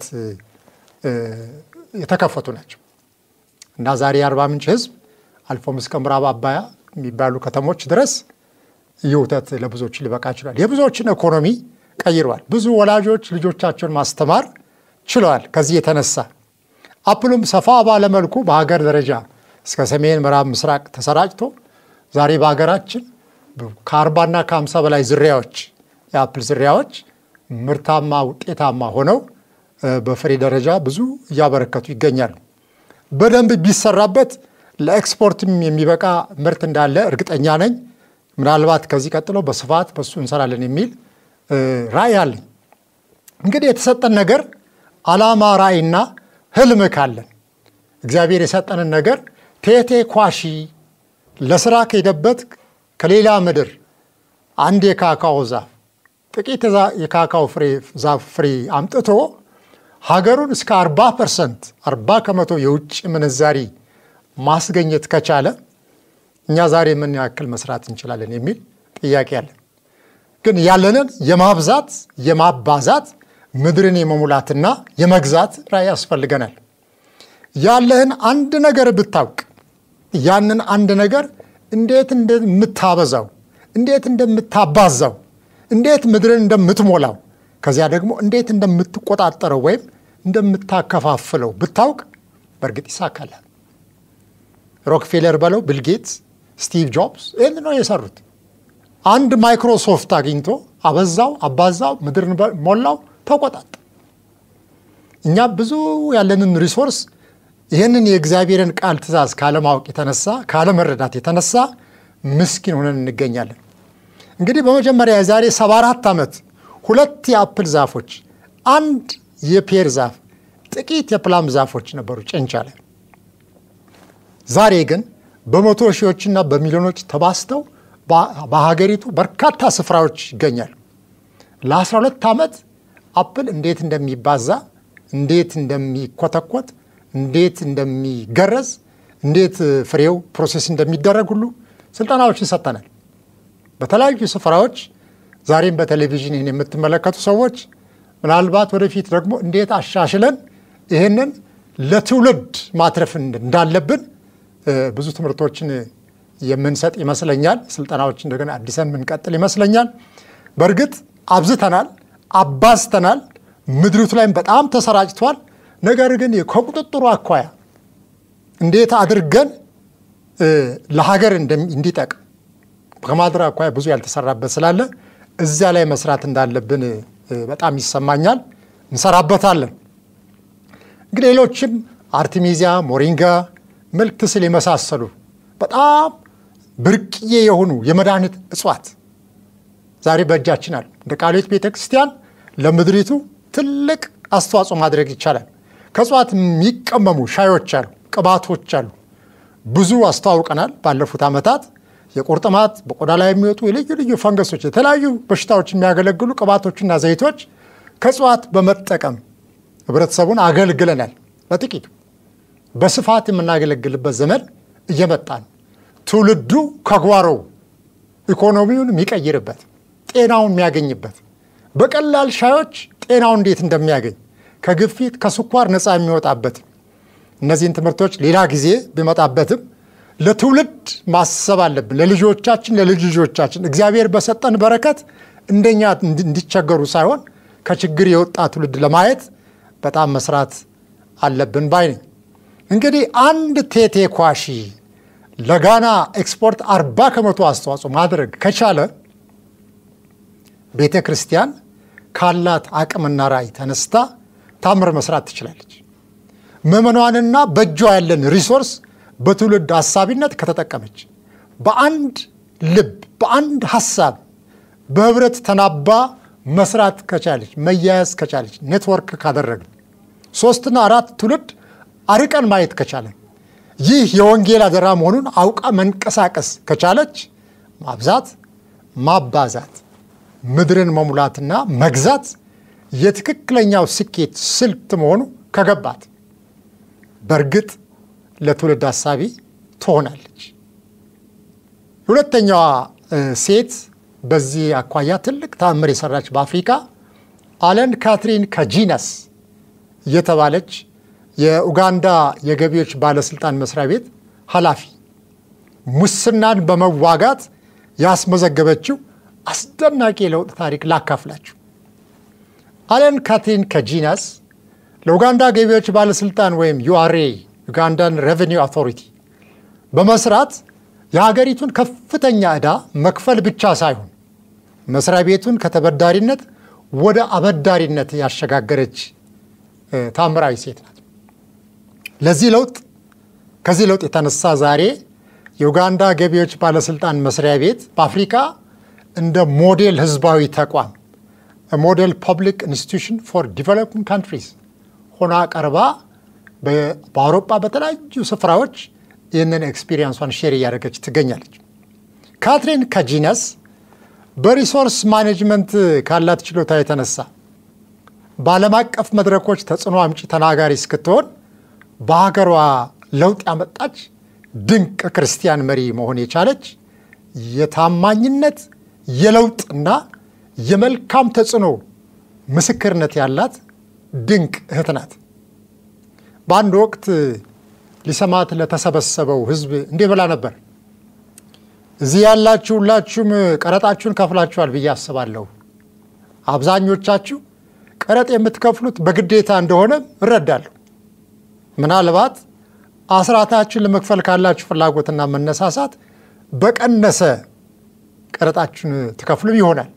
የተከፈቱ ናቸው እና ዛሬ የአርባ ምንጭ ሕዝብ አልፎም እስከ ምዕራብ አባያ የሚባሉ ከተሞች ድረስ ይህ ወተት ለብዙዎች ሊበቃ ችሏል። የብዙዎችን ኢኮኖሚ ቀይረዋል። ብዙ ወላጆች ልጆቻቸውን ማስተማር ችለዋል። ከዚህ የተነሳ አፕሉም ሰፋ ባለመልኩ በሀገር ደረጃ እስከ ሰሜን ምዕራብ ምስራቅ ተሰራጭቶ ዛሬ በሀገራችን ከአርባና ከሀምሳ በላይ ዝርያዎች የአፕል ዝርያዎች ምርታማ ውጤታማ ሆነው በፍሬ ደረጃ ብዙ እያበረከቱ ይገኛሉ። በደንብ ቢሰራበት ለኤክስፖርትም የሚበቃ ምርት እንዳለ እርግጠኛ ነኝ። ምናልባት ከዚህ ቀጥሎ በስፋት በሱ እንሰራለን የሚል ራዕይ አለኝ። እንግዲህ የተሰጠን ነገር ዓላማ፣ ራዕይና ህልም ካለን እግዚአብሔር የሰጠንን ነገር ቴቴ ኳሺ ለስራ ከሄደበት ከሌላ ምድር አንድ የካካኦ ዛፍ ጥቂት የካካኦ ዛፍ ፍሬ አምጥቶ ሀገሩን እስከ 40 ፐርሰንት 40 ከመቶ የውጭ ምንዛሪ ማስገኘት ከቻለ እኛ ዛሬ ምን ያክል መስራት እንችላለን የሚል ጥያቄ አለን። ግን ያለንን የማብዛት የማባዛት ምድርን የመሙላትና የመግዛት ራዕይ ያስፈልገናል። ያለህን አንድ ነገር ብታውቅ ያንን አንድ ነገር እንዴት እንደምታበዛው፣ እንዴት እንደምታባዛው፣ እንዴት ምድርን እንደምትሞላው ከዚያ ደግሞ እንዴት እንደምትቆጣጠረው ወይም እንደምታከፋፍለው ብታውቅ በእርግጥ ይሳካላል። ሮክፌለር በለው ቢልጌትስ፣ ስቲቭ ጆብስ ይህን ነው የሰሩት። አንድ ማይክሮሶፍት አግኝቶ አበዛው፣ አባዛው፣ ምድርን ሞላው፣ ተቆጣጠ። እኛ ብዙ ያለንን ሪሶርስ ይህንን የእግዚአብሔርን ቃል ትእዛዝ ካለማወቅ የተነሳ ካለመረዳት የተነሳ ምስኪን ሆነን እንገኛለን። እንግዲህ በመጀመሪያ የዛሬ 74 ዓመት ሁለት የአፕል ዛፎች፣ አንድ የፔር ዛፍ፣ ጥቂት የፕላም ዛፎች ነበሩ ጨንቻ ላይ። ዛሬ ግን በመቶ ሺዎችና በሚሊዮኖች ተባስተው በሀገሪቱ በርካታ ስፍራዎች ይገኛሉ። ለ12 ዓመት አፕል እንዴት እንደሚባዛ፣ እንዴት እንደሚኮተኮት፣ እንዴት እንደሚገረዝ፣ እንዴት ፍሬው ፕሮሴስ እንደሚደረግ ሁሉ ስልጠናዎችን ሰጥተናል። በተለያዩ ስፍራዎች ዛሬም በቴሌቪዥን ይህን የምትመለከቱ ሰዎች ምናልባት ወደፊት ደግሞ እንዴት አሻሽለን ይህንን ለትውልድ ማትረፍ እንዳለብን ብዙ ትምህርቶችን የምንሰጥ ይመስለኛል። ስልጠናዎች እንደገና አዲሰን የምንቀጥል ይመስለኛል። በእርግጥ አብዝተናል፣ አባዝተናል፣ ምድሪቱ ላይም በጣም ተሰራጭቷል። ነገር ግን ከቁጥጥሩ አኳያ እንዴት አድርገን ለሀገር እንዲጠቅም ከማድረግ አኳያ ብዙ ያልተሰራበት ስላለ እዚያ ላይ መስራት እንዳለብን በጣም ይሰማኛል። እንሰራበታለን። እንግዲህ ሌሎችም አርቲሚዚያ፣ ሞሪንጋ፣ መልክ ስል የመሳሰሉ በጣም ብርቅዬ የሆኑ የመድኃኒት እጽዋት ዛሬ በእጃችን አሉ። እንደ ቃልዮት ቤተ ክርስቲያን ለምድሪቱ ትልቅ አስተዋጽኦ ማድረግ ይቻላል። ከእጽዋት የሚቀመሙ ሻዮች አሉ፣ ቅባቶች አሉ። ብዙ አስተዋውቀናል ባለፉት ዓመታት የቁርጥማት በቆዳ ላይ የሚወጡ የልዩ ልዩ ፈንገሶች፣ የተለያዩ በሽታዎች የሚያገለግሉ ቅባቶችና ዘይቶች ከእጽዋት በመጠቀም ህብረተሰቡን አገልግለናል። በጥቂቱ በስፋት የምናገለግልበት ዘመን እየመጣ ነው። ትውልዱ ከጓሮው ኢኮኖሚውን የሚቀይርበት ጤናውን የሚያገኝበት በቀላል ሻዮች ጤናውን እንዴት እንደሚያገኝ ከግፊት ከስኳር ነፃ የሚወጣበት እነዚህን ትምህርቶች ሌላ ጊዜ ቢመጣበትም ለትውልድ ማሰብ አለብን። ለልጆቻችን፣ ለልጅ ልጆቻችን እግዚአብሔር በሰጠን በረከት እንደኛ እንዲቸገሩ ሳይሆን ከችግር የወጣ ትውልድ ለማየት በጣም መስራት አለብን ባይ ነኝ። እንግዲህ አንድ ቴቴ ኳሺ ለጋና ኤክስፖርት አርባ ከመቶ አስተዋጽኦ ማድረግ ከቻለ ቤተ ክርስቲያን ካላት አቅምና ራዕይ ተነስታ ታምር መስራት ትችላለች። ምዕመኗንና በእጇ ያለን ሪሶርስ በትውልድ አሳቢነት ከተጠቀመች በአንድ ልብ በአንድ ሀሳብ በህብረት ተናባ መስራት ከቻለች መያያዝ ከቻለች ኔትወርክ ካደረግን ሶስትና አራት ትውልድ አርቀን ማየት ከቻለን ይህ የወንጌል አደራ መሆኑን አውቃ መንቀሳቀስ ከቻለች ማብዛት፣ ማባዛት፣ ምድርን መሙላትና መግዛት የትክክለኛው ስኬት ስልት መሆኑ ከገባት በእርግጥ ለትውልድ አሳቢ ትሆናለች። ሁለተኛዋ ሴት በዚህ አኳያ ትልቅ ተአምር የሰራች በአፍሪካ አለን ካትሪን ከጂነስ የተባለች የኡጋንዳ የገቢዎች ባለስልጣን መስሪያ ቤት ኃላፊ ሙስናን በመዋጋት ያስመዘገበችው አስደናቂ የለውጥ ታሪክ ላካፍላችሁ። አለን ካትሪን ከጂነስ ለኡጋንዳ ገቢዎች ባለስልጣን ወይም ዩአርኤ ዩጋንዳን ሬቨኒው አውቶሪቲ በመስራት የሀገሪቱን ከፍተኛ ዕዳ መክፈል ብቻ ሳይሆን መስሪያ ቤቱን ከተበዳሪነት ወደ አበዳሪነት ያሸጋገረች ታምራዊ ሴት ናት። ለዚህ ለውጥ ከዚህ ለውጥ የተነሳ ዛሬ የኡጋንዳ ገቢዎች ባለስልጣን መስሪያ ቤት በአፍሪካ እንደ ሞዴል ህዝባዊ ተቋም ሞዴል ፐብሊክ ኢንስቲቱሽን ፎር ዲቨሎፒንግ ካንትሪስ ሆና ቀርባ በአውሮፓ በተለያዩ ስፍራዎች ይህንን ኤክስፒሪየንሷን ሼር እያደረገች ትገኛለች። ካትሪን ከጂነስ በሪሶርስ ማኔጅመንት ካላት ችሎታ የተነሳ በዓለም አቀፍ መድረኮች ተጽዕኖ አምጪ ተናጋሪ እስክትሆን በሀገሯ ለውጥ ያመጣች ድንቅ ክርስቲያን መሪ መሆን የቻለች የታማኝነት የለውጥና የመልካም ተጽዕኖ ምስክርነት ያላት ድንቅ እህት ናት። በአንድ ወቅት ሊሰማት ለተሰበሰበው ሕዝብ እንዲህ ብላ ነበር። እዚህ ያላችሁ ሁላችሁም ቀረጣችሁን ከፍላችኋል ብዬ አስባለሁ። አብዛኞቻችሁ ቀረጥ የምትከፍሉት በግዴታ እንደሆነ እረዳለሁ። ምናልባት አስራታችሁን ለመክፈል ካላችሁ ፍላጎትና መነሳሳት በቀነሰ ቀረጣችሁን ትከፍሉ ይሆናል።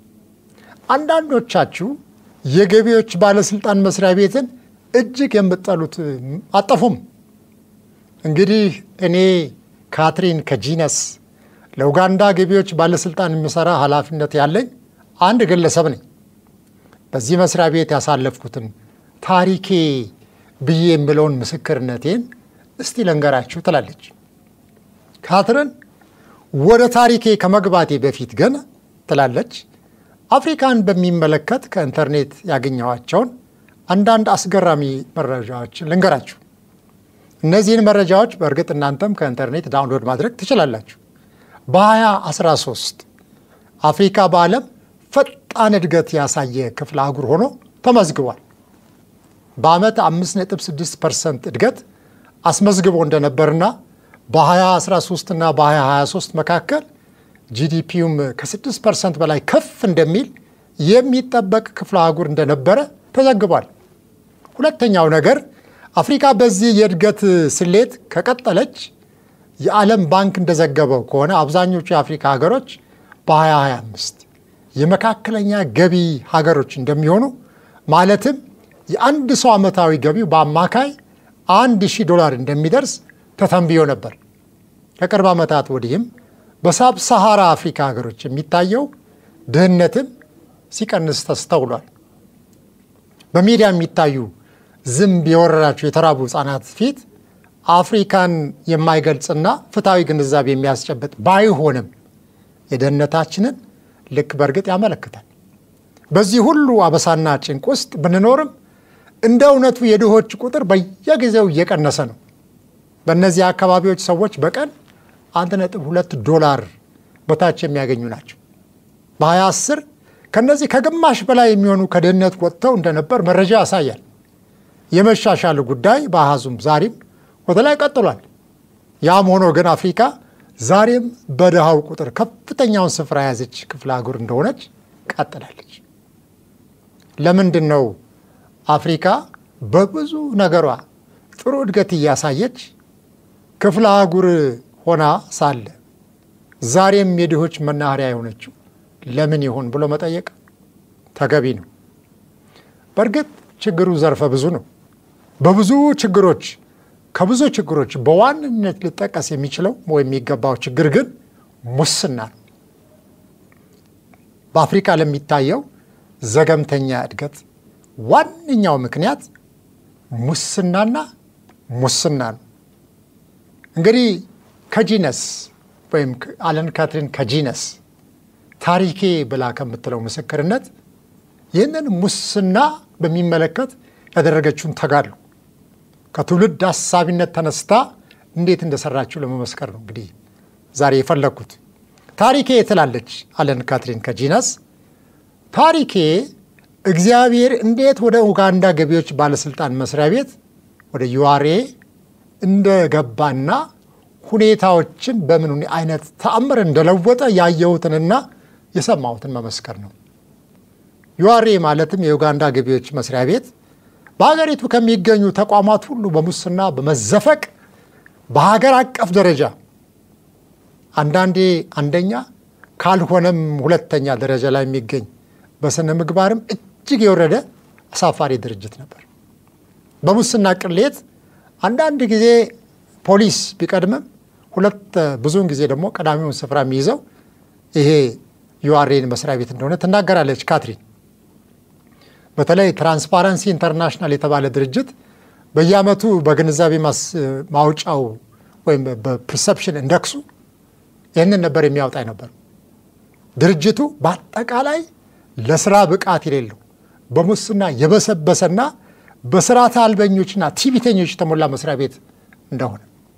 አንዳንዶቻችሁ የገቢዎች ባለስልጣን መስሪያ ቤትን እጅግ የምትጠሉት አጠፉም። እንግዲህ እኔ ካትሪን ከጂነስ ለኡጋንዳ ገቢዎች ባለስልጣን የሚሰራ ኃላፊነት ያለኝ አንድ ግለሰብ ነኝ። በዚህ መስሪያ ቤት ያሳለፍኩትን ታሪኬ ብዬ የምለውን ምስክርነቴን እስቲ ልንገራችሁ ትላለች ካትሪን። ወደ ታሪኬ ከመግባቴ በፊት ግን ትላለች አፍሪካን በሚመለከት ከኢንተርኔት ያገኘኋቸውን አንዳንድ አስገራሚ መረጃዎችን ልንገራችሁ። እነዚህን መረጃዎች በእርግጥ እናንተም ከኢንተርኔት ዳውንሎድ ማድረግ ትችላላችሁ። በ2013 አፍሪካ በዓለም ፈጣን እድገት ያሳየ ክፍለ አህጉር ሆኖ ተመዝግቧል። በዓመት 5.6 ፐርሰንት እድገት አስመዝግቦ እንደነበርና በ2013 እና በ2023 መካከል ጂዲፒውም ከ6 ፐርሰንት በላይ ከፍ እንደሚል የሚጠበቅ ክፍለ አህጉር እንደነበረ ተዘግቧል። ሁለተኛው ነገር አፍሪካ በዚህ የእድገት ስሌት ከቀጠለች የዓለም ባንክ እንደዘገበው ከሆነ አብዛኞቹ የአፍሪካ ሀገሮች በ2025 የመካከለኛ ገቢ ሀገሮች እንደሚሆኑ ማለትም የአንድ ሰው ዓመታዊ ገቢው በአማካይ አንድ ሺህ ዶላር እንደሚደርስ ተተንብዮ ነበር። ከቅርብ ዓመታት ወዲህም በሳብ ሰሃራ አፍሪካ ሀገሮች የሚታየው ድህነትም ሲቀንስ ተስተውሏል። በሚዲያ የሚታዩ ዝንብ የወረራቸው የተራቡ ህጻናት ፊት አፍሪካን የማይገልጽና ፍትሐዊ ግንዛቤ የሚያስጨብጥ ባይሆንም የደህንነታችንን ልክ በእርግጥ ያመለክታል። በዚህ ሁሉ አበሳና ጭንቅ ውስጥ ብንኖርም እንደ እውነቱ የድሆች ቁጥር በየጊዜው እየቀነሰ ነው። በእነዚህ አካባቢዎች ሰዎች በቀን 1.2 ዶላር በታች የሚያገኙ ናቸው። በ2010 ከነዚህ ከግማሽ በላይ የሚሆኑ ከድህነት ወጥተው እንደነበር መረጃ ያሳያል። የመሻሻሉ ጉዳይ በአሃዙም ዛሬም ወደ ላይ ቀጥሏል። ያም ሆኖ ግን አፍሪካ ዛሬም በድሃው ቁጥር ከፍተኛውን ስፍራ የያዘች ክፍለ አህጉር እንደሆነች ቀጥላለች። ለምንድን ነው አፍሪካ በብዙ ነገሯ ጥሩ እድገት እያሳየች ክፍለ አህጉር ሆና ሳለ ዛሬም የድሆች መናኸሪያ የሆነችው ለምን ይሆን ብሎ መጠየቅ ተገቢ ነው። በእርግጥ ችግሩ ዘርፈ ብዙ ነው። በብዙ ችግሮች ከብዙ ችግሮች በዋንነት ሊጠቀስ የሚችለው ወይም የሚገባው ችግር ግን ሙስና ነው። በአፍሪካ ለሚታየው ዘገምተኛ እድገት ዋነኛው ምክንያት ሙስናና ሙስና ነው። እንግዲህ ከጂነስ ወይም አለን ካትሪን ከጂነስ ታሪኬ ብላ ከምትለው ምስክርነት ይህንን ሙስና በሚመለከት ያደረገችውን ተጋድሎ ከትውልድ አሳቢነት ተነስታ እንዴት እንደሰራችው ለመመስከር ነው እንግዲህ ዛሬ የፈለግኩት። ታሪኬ ትላለች አለን ካትሪን ከጂነስ ታሪኬ እግዚአብሔር እንዴት ወደ ኡጋንዳ ገቢዎች ባለስልጣን መስሪያ ቤት ወደ ዩአሬ እንደገባና ሁኔታዎችን በምን አይነት ተአምር እንደለወጠ ያየሁትንና የሰማሁትን መመስከር ነው። ዩአሬ ማለትም የኡጋንዳ ገቢዎች መስሪያ ቤት በሀገሪቱ ከሚገኙ ተቋማት ሁሉ በሙስና በመዘፈቅ በሀገር አቀፍ ደረጃ አንዳንዴ አንደኛ ካልሆነም ሁለተኛ ደረጃ ላይ የሚገኝ በስነ ምግባርም እጅግ የወረደ አሳፋሪ ድርጅት ነበር። በሙስና ቅሌት አንዳንድ ጊዜ ፖሊስ ቢቀድምም ሁለት ብዙውን ጊዜ ደግሞ ቀዳሚውን ስፍራ የሚይዘው ይሄ ዩአርኤን መስሪያ ቤት እንደሆነ ትናገራለች ካትሪን። በተለይ ትራንስፓረንሲ ኢንተርናሽናል የተባለ ድርጅት በየዓመቱ በግንዛቤ ማውጫው ወይም በፐርሰፕሽን ኢንደክሱ ይህንን ነበር የሚያወጣ ነበር። ድርጅቱ በአጠቃላይ ለስራ ብቃት የሌለው በሙስና የበሰበሰና በስርዓተ አልበኞችና ቲቢተኞች የተሞላ መስሪያ ቤት እንደሆነ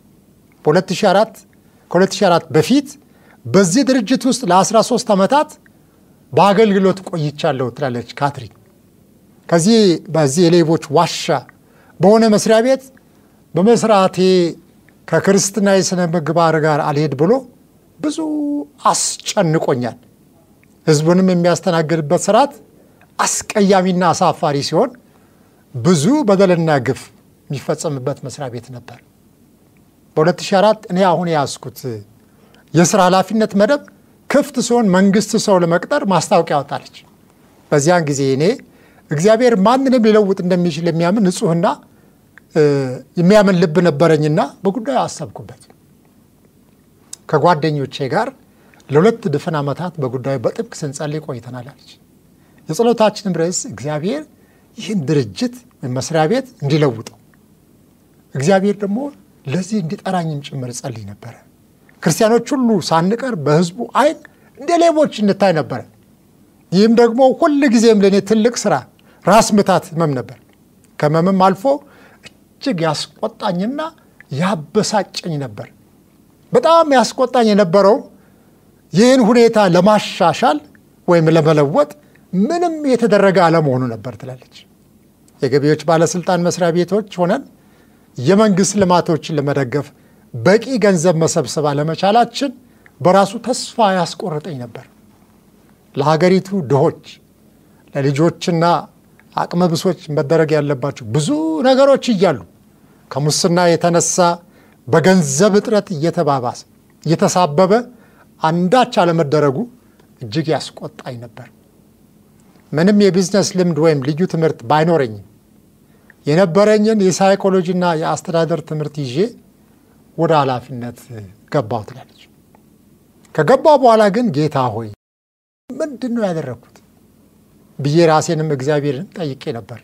በ2004 ከ2004 በፊት በዚህ ድርጅት ውስጥ ለ13 ዓመታት በአገልግሎት ቆይቻለሁ ትላለች ካትሪን። ከዚህ በዚህ የሌቦች ዋሻ በሆነ መስሪያ ቤት በመስራቴ ከክርስትና የሥነ ምግባር ጋር አልሄድ ብሎ ብዙ አስጨንቆኛል። ህዝቡንም የሚያስተናግድበት ስርዓት አስቀያሚና አሳፋሪ ሲሆን ብዙ በደልና ግፍ የሚፈጸምበት መስሪያ ቤት ነበር። በ2004 እኔ አሁን የያዝኩት የስራ ኃላፊነት መደብ ክፍት ሲሆን መንግስት ሰው ለመቅጠር ማስታወቂያ ወጣለች። በዚያን ጊዜ እኔ እግዚአብሔር ማንንም ሊለውጥ እንደሚችል የሚያምን ንጹሕና የሚያምን ልብ ነበረኝና በጉዳዩ አሰብኩበት። ከጓደኞቼ ጋር ለሁለት ድፍን ዓመታት በጉዳዩ በጥብቅ ስንጸልይ ቆይተናል አለች። የጸሎታችንም ርዕስ እግዚአብሔር ይህን ድርጅት ወይም መስሪያ ቤት እንዲለውጠው እግዚአብሔር ደግሞ ለዚህ እንዲጠራኝም ጭምር ጸልይ ነበረ። ክርስቲያኖች ሁሉ ሳንቀር በህዝቡ አይን እንደ ሌቦች እንታይ ነበረ። ይህም ደግሞ ሁል ጊዜም ለእኔ ትልቅ ስራ ራስ ምታት ህመም ነበር። ከህመምም አልፎ እጅግ ያስቆጣኝና ያበሳጨኝ ነበር። በጣም ያስቆጣኝ የነበረው ይህን ሁኔታ ለማሻሻል ወይም ለመለወጥ ምንም የተደረገ አለመሆኑ ነበር ትላለች። የገቢዎች ባለስልጣን መስሪያ ቤቶች ሆነን የመንግስት ልማቶችን ለመደገፍ በቂ ገንዘብ መሰብሰብ አለመቻላችን በራሱ ተስፋ ያስቆርጠኝ ነበር። ለሀገሪቱ ድሆች፣ ለልጆችና አቅመ ብሶች መደረግ ያለባቸው ብዙ ነገሮች እያሉ ከሙስና የተነሳ በገንዘብ እጥረት እየተባባሰ እየተሳበበ አንዳች አለመደረጉ እጅግ ያስቆጣኝ ነበር። ምንም የቢዝነስ ልምድ ወይም ልዩ ትምህርት ባይኖረኝም የነበረኝን የሳይኮሎጂና የአስተዳደር ትምህርት ይዤ ወደ ኃላፊነት ገባሁ ትላለች። ከገባሁ በኋላ ግን ጌታ ሆይ ምንድን ነው ያደረግኩት ብዬ ራሴንም እግዚአብሔርን ጠይቄ ነበር።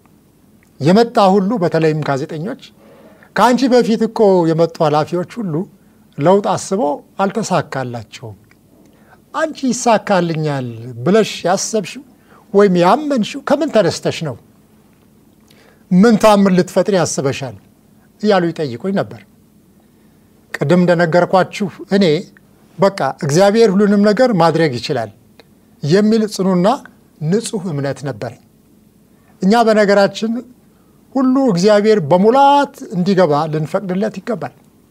የመጣ ሁሉ በተለይም ጋዜጠኞች ከአንቺ በፊት እኮ የመጡ ኃላፊዎች ሁሉ ለውጥ አስበው አልተሳካላቸውም። አንቺ ይሳካልኛል ብለሽ ያሰብሽው ወይም ያመንሽው ከምን ተነስተሽ ነው? ምን ታምን ልትፈጥሪ ያስበሻል? እያሉ ይጠይቁኝ ነበር። ቅድም እንደነገርኳችሁ እኔ በቃ እግዚአብሔር ሁሉንም ነገር ማድረግ ይችላል የሚል ጽኑና ንጹሕ እምነት ነበረኝ። እኛ በነገራችን ሁሉ እግዚአብሔር በሙላት እንዲገባ ልንፈቅድለት ይገባል።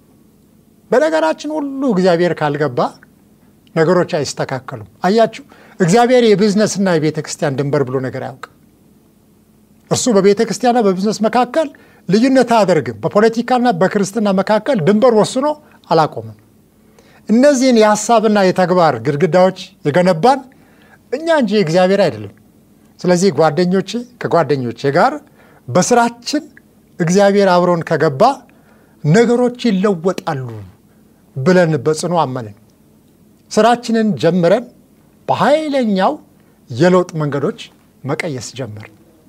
በነገራችን ሁሉ እግዚአብሔር ካልገባ ነገሮች አይስተካከሉም። አያችሁ፣ እግዚአብሔር የቢዝነስና የቤተ ክርስቲያን ድንበር ብሎ ነገር አያውቅም። እርሱ በቤተ ክርስቲያንና በቢዝነስ መካከል ልዩነት አያደርግም። በፖለቲካና በክርስትና መካከል ድንበር ወስኖ አላቆምም። እነዚህን የሀሳብና የተግባር ግድግዳዎች የገነባን እኛ እንጂ እግዚአብሔር አይደለም። ስለዚህ ጓደኞቼ ከጓደኞቼ ጋር በስራችን እግዚአብሔር አብሮን ከገባ ነገሮች ይለወጣሉ ብለን በጽኑ አመንን። ስራችንን ጀምረን በኃይለኛው የለውጥ መንገዶች መቀየስ ጀመር።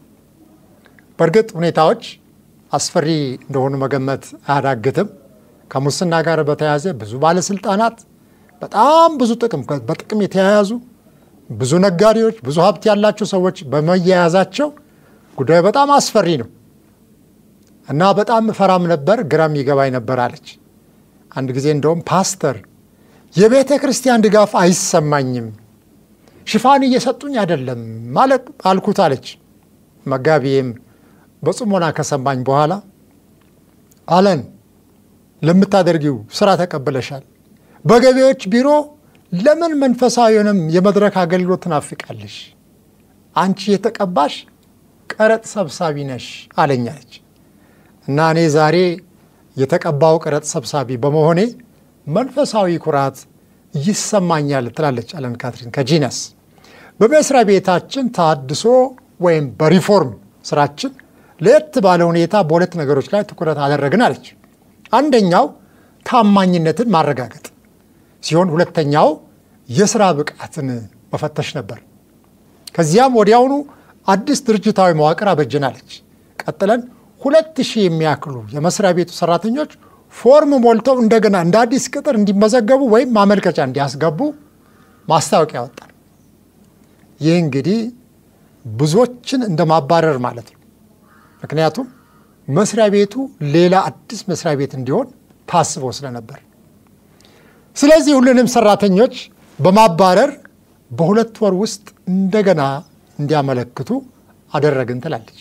በእርግጥ ሁኔታዎች አስፈሪ እንደሆኑ መገመት አያዳግትም። ከሙስና ጋር በተያያዘ ብዙ ባለስልጣናት፣ በጣም ብዙ ጥቅም በጥቅም የተያያዙ ብዙ ነጋዴዎች፣ ብዙ ሀብት ያላቸው ሰዎች በመያያዛቸው ጉዳዩ በጣም አስፈሪ ነው እና በጣም እፈራም ነበር፣ ግራም ይገባኝ ነበር አለች። አንድ ጊዜ እንደውም ፓስተር የቤተ ክርስቲያን ድጋፍ አይሰማኝም፣ ሽፋን እየሰጡኝ አይደለም ማለት አልኩት አለች። መጋቢዬም በጽሞና ከሰማኝ በኋላ አለን ለምታደርጊው ስራ ተቀብለሻል። በገቢዎች ቢሮ ለምን መንፈሳዊውንም የመድረክ አገልግሎት ትናፍቃለሽ? አንቺ የተቀባሽ ቀረጥ ሰብሳቢ ነሽ አለኛለች። እና እኔ ዛሬ የተቀባው ቀረጥ ሰብሳቢ በመሆኔ መንፈሳዊ ኩራት ይሰማኛል ትላለች አለን ካትሪን ከጂነስ። በመስሪያ ቤታችን ታድሶ ወይም በሪፎርም ስራችን ለየት ባለ ሁኔታ በሁለት ነገሮች ላይ ትኩረት አደረግን አለች። አንደኛው ታማኝነትን ማረጋገጥ ሲሆን ሁለተኛው የስራ ብቃትን መፈተሽ ነበር። ከዚያም ወዲያውኑ አዲስ ድርጅታዊ መዋቅር አበጀናለች። ቀጥለን ሁለት ሺህ የሚያክሉ የመስሪያ ቤቱ ሰራተኞች ፎርም ሞልተው እንደገና እንደ አዲስ ቅጥር እንዲመዘገቡ ወይም ማመልከቻ እንዲያስገቡ ማስታወቂያ ወጣል። ይህ እንግዲህ ብዙዎችን እንደ ማባረር ማለት ነው። ምክንያቱም መስሪያ ቤቱ ሌላ አዲስ መስሪያ ቤት እንዲሆን ታስቦ ስለነበር፣ ስለዚህ ሁሉንም ሰራተኞች በማባረር በሁለት ወር ውስጥ እንደገና እንዲያመለክቱ አደረግን ትላለች።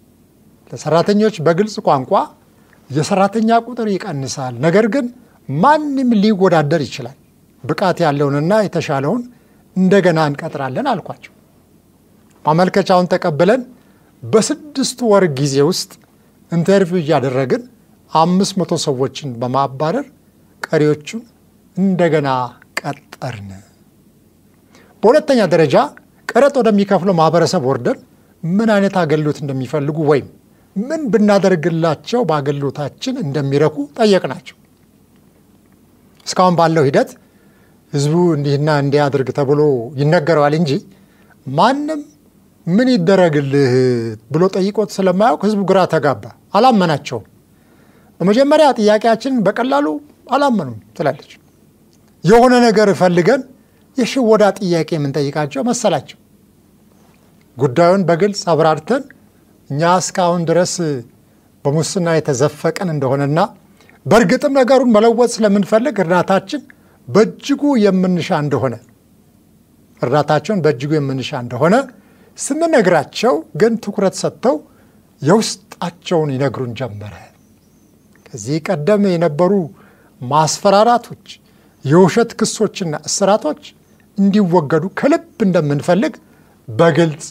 ለሰራተኞች በግልጽ ቋንቋ የሰራተኛ ቁጥር ይቀንሳል፣ ነገር ግን ማንም ሊወዳደር ይችላል። ብቃት ያለውንና የተሻለውን እንደገና እንቀጥራለን አልኳቸው። ማመልከቻውን ተቀብለን በስድስት ወር ጊዜ ውስጥ ኢንተርቪው እያደረግን አምስት መቶ ሰዎችን በማባረር ቀሪዎቹን እንደገና ቀጠርን። በሁለተኛ ደረጃ ቀረጥ ወደሚከፍለው ማህበረሰብ ወርደን ምን አይነት አገልግሎት እንደሚፈልጉ ወይም ምን ብናደርግላቸው በአገልግሎታችን እንደሚረኩ ጠየቅናቸው። እስካሁን ባለው ሂደት ህዝቡ እንዲህና እንዲያደርግ ተብሎ ይነገረዋል እንጂ ማንም ምን ይደረግልህ ብሎ ጠይቆት ስለማያውቅ ህዝቡ ግራ ተጋባ፣ አላመናቸውም። በመጀመሪያ ጥያቄያችንን በቀላሉ አላመኑም ትላለች። የሆነ ነገር ፈልገን የሽወዳ ጥያቄ የምንጠይቃቸው መሰላቸው። ጉዳዩን በግልጽ አብራርተን እኛ እስካሁን ድረስ በሙስና የተዘፈቀን እንደሆነና በእርግጥም ነገሩን መለወጥ ስለምንፈልግ እርዳታችን በእጅጉ የምንሻ እንደሆነ እርዳታቸውን በእጅጉ የምንሻ እንደሆነ ስንነግራቸው ግን ትኩረት ሰጥተው የውስጣቸውን ይነግሩን ጀመረ። ከዚህ ቀደም የነበሩ ማስፈራራቶች፣ የውሸት ክሶችና እስራቶች እንዲወገዱ ከልብ እንደምንፈልግ በግልጽ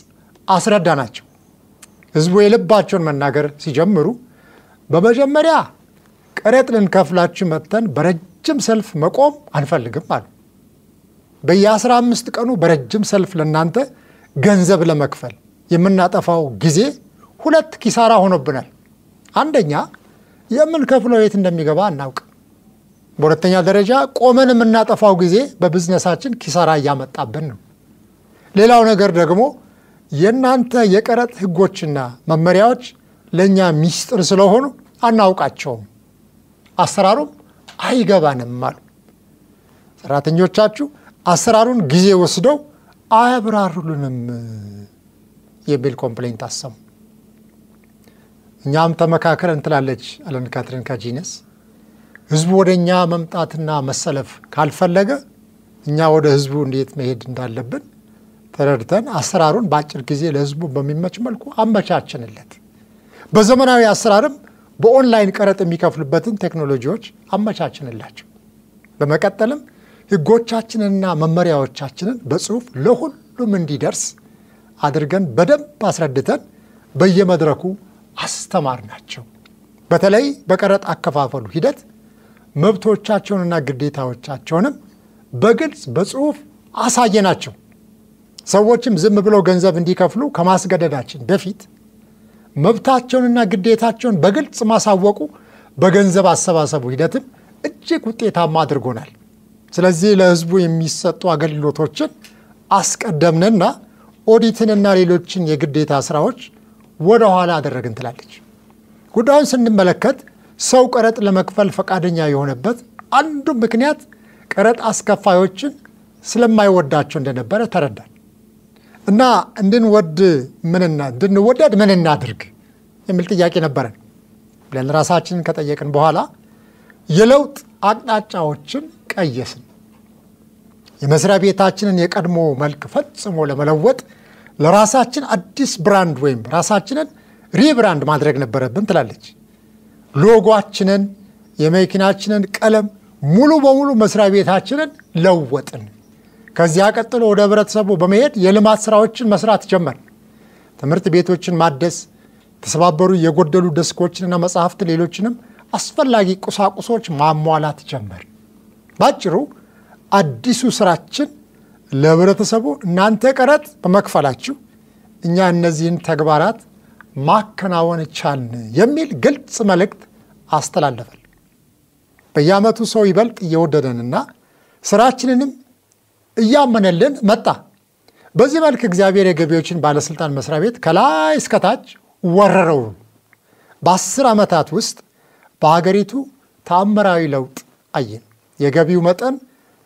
አስረዳናቸው። ህዝቡ የልባቸውን መናገር ሲጀምሩ በመጀመሪያ ቀረጥ ልንከፍላችሁ መጥተን በረጅም ሰልፍ መቆም አንፈልግም አሉ። በየአስራ አምስት ቀኑ በረጅም ሰልፍ ለእናንተ ገንዘብ ለመክፈል የምናጠፋው ጊዜ ሁለት ኪሳራ ሆኖብናል። አንደኛ የምንከፍለው የት እንደሚገባ አናውቅም። በሁለተኛ ደረጃ ቆመን የምናጠፋው ጊዜ በቢዝነሳችን ኪሳራ እያመጣብን ነው። ሌላው ነገር ደግሞ የእናንተ የቀረጥ ሕጎችና መመሪያዎች ለእኛ ሚስጥር ስለሆኑ አናውቃቸውም፣ አሰራሩም አይገባንም አሉ። ሰራተኞቻችሁ አሰራሩን ጊዜ ወስደው አያብራሩልንም የሚል ኮምፕሌንት አሰሙ። እኛም ተመካከረን ትላለች አለን ካትሪን ካጂነስ። ህዝቡ ወደ እኛ መምጣትና መሰለፍ ካልፈለገ እኛ ወደ ህዝቡ እንዴት መሄድ እንዳለብን ተረድተን አሰራሩን በአጭር ጊዜ ለህዝቡ በሚመች መልኩ አመቻችንለት። በዘመናዊ አሰራርም በኦንላይን ቀረጥ የሚከፍሉበትን ቴክኖሎጂዎች አመቻችንላቸው። በመቀጠልም ህጎቻችንንና መመሪያዎቻችንን በጽሁፍ ለሁሉም እንዲደርስ አድርገን በደንብ አስረድተን በየመድረኩ አስተማር ናቸው። በተለይ በቀረጥ አከፋፈሉ ሂደት መብቶቻቸውንና ግዴታዎቻቸውንም በግልጽ በጽሁፍ አሳየናቸው። ሰዎችም ዝም ብለው ገንዘብ እንዲከፍሉ ከማስገደዳችን በፊት መብታቸውንና ግዴታቸውን በግልጽ ማሳወቁ በገንዘብ አሰባሰቡ ሂደትም እጅግ ውጤታማ አድርጎናል። ስለዚህ ለህዝቡ የሚሰጡ አገልግሎቶችን አስቀደምንና ኦዲትንና ሌሎችን የግዴታ ስራዎች ወደ ኋላ አደረግን ትላለች። ጉዳዩን ስንመለከት ሰው ቀረጥ ለመክፈል ፈቃደኛ የሆነበት አንዱ ምክንያት ቀረጥ አስከፋዮችን ስለማይወዳቸው እንደነበረ ተረዳን እና እንድንወድ ምንና እንድንወደድ ምን እናድርግ የሚል ጥያቄ ነበረን ብለን ራሳችንን ከጠየቅን በኋላ የለውጥ አቅጣጫዎችን ቀየስን። የመስሪያ ቤታችንን የቀድሞ መልክ ፈጽሞ ለመለወጥ ለራሳችን አዲስ ብራንድ ወይም ራሳችንን ሪብራንድ ማድረግ ነበረብን ትላለች። ሎጓችንን፣ የመኪናችንን ቀለም ሙሉ በሙሉ መስሪያ ቤታችንን ለወጥን። ከዚያ ቀጥሎ ወደ ህብረተሰቡ በመሄድ የልማት ስራዎችን መስራት ጀመር። ትምህርት ቤቶችን ማደስ፣ የተሰባበሩ የጎደሉ ደስኮችንና መጽሐፍት፣ ሌሎችንም አስፈላጊ ቁሳቁሶች ማሟላት ጀመር። ባጭሩ አዲሱ ስራችን ለህብረተሰቡ እናንተ ቀረጥ በመክፈላችሁ እኛ እነዚህን ተግባራት ማከናወን ቻልን የሚል ግልጽ መልእክት አስተላለፈል። በየዓመቱ ሰው ይበልጥ እየወደደንና ስራችንንም እያመነልን መጣ። በዚህ መልክ እግዚአብሔር የገቢዎችን ባለስልጣን መስሪያ ቤት ከላይ እስከታች ወረረው። በአስር ዓመታት ውስጥ በሀገሪቱ ተአምራዊ ለውጥ አየን። የገቢው መጠን